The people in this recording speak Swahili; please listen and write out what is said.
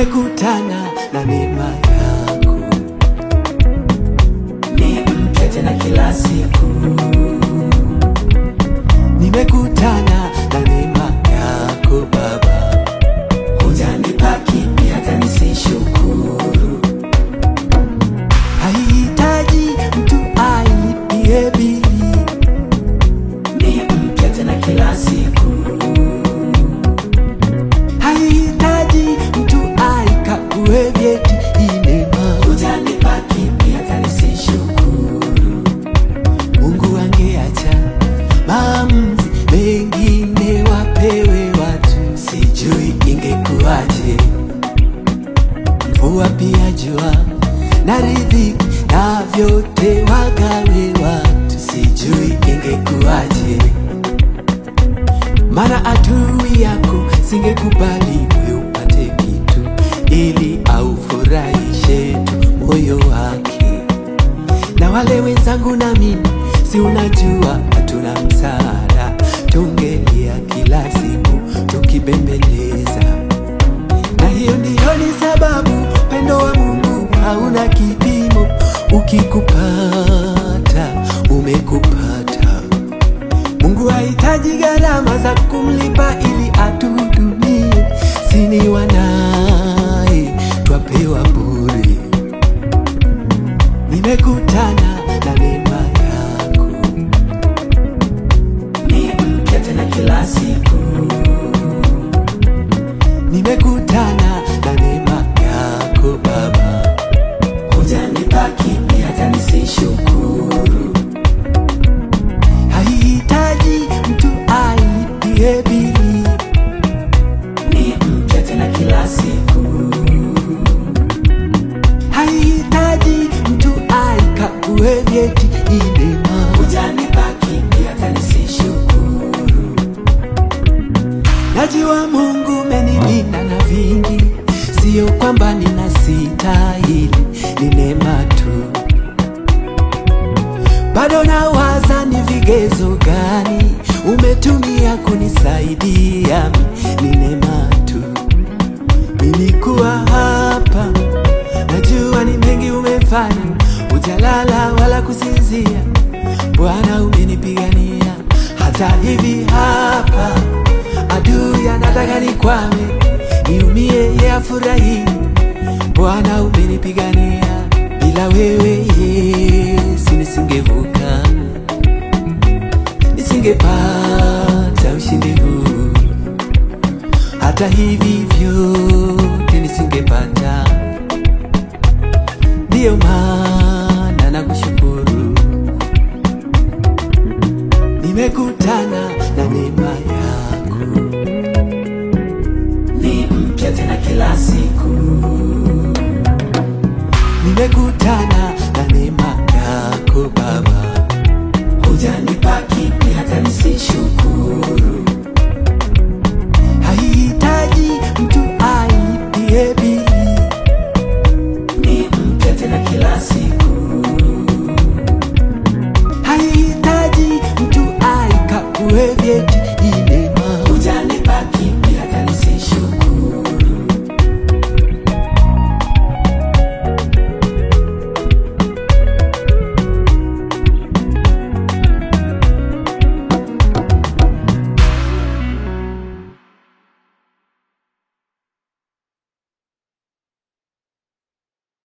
nimekutana na neema yako, ni mpya tena kila siku, nimekutana na neema yako Baba, hujanipa kipi hata nisishukuru. haihitaji mtu ailipie bili, Ni mpya tena kila siku, haihitaji mtu aikague vyeti. Hii neema hujanipa kipi hata nisishukuru. Mungu angeacha maamuzi mengine wapewe watu, sijui ingekuwaje. Mvua pia jua na riziki na vyote wagawe watu, sijui ingekuwaje. Maana adui yako singekubali wewe upate kitu, ili aufurahishe tu moyo wake na wale wenzangu na mimi, si unajua hatuna msaada, tungelia kila siku tukibembeleza, na hiyo ndiyo ni sababu upendo wa Mungu hauna kipimo. Ukikupata umekupata. Mungu hahitaji gharama za kumlipa ili atuhudumie, sini wanaye twapewa bure. Nimekutana na neema yako, Ni mpya tena kila siku, nimekutana na neema yako Baba, hujanipa kipi hata nisishukuru. haihitaji mtu ailipie bili, Ni mpya tena kila siku, haihitaji mtu aikague vyeti. Hii neema hujanipa kipi hata nisishukuru. Najua Mungu umenilinda na vingi, sio kwamba ninastahili, ni neema tu. Bado nawaza ni vigezo gani umetumia kunisaidia, mi, ni neema tu. Nilikuwa hapa, najua ni mengi umefanya, hujalala wala kusinzia. Bwana umenipigania, hata hivi hapa adui anataka nikwame, niumie, yeye afurahi. Bwana umenipigania, bila wewe Yesu nisingevuka, nisingepata ushindi huu, hata hivi vyote nisingepata. Ndiyo maana nakushukuru, nimekutana na neema yako. Ni mpya tena kila siku, nimekutana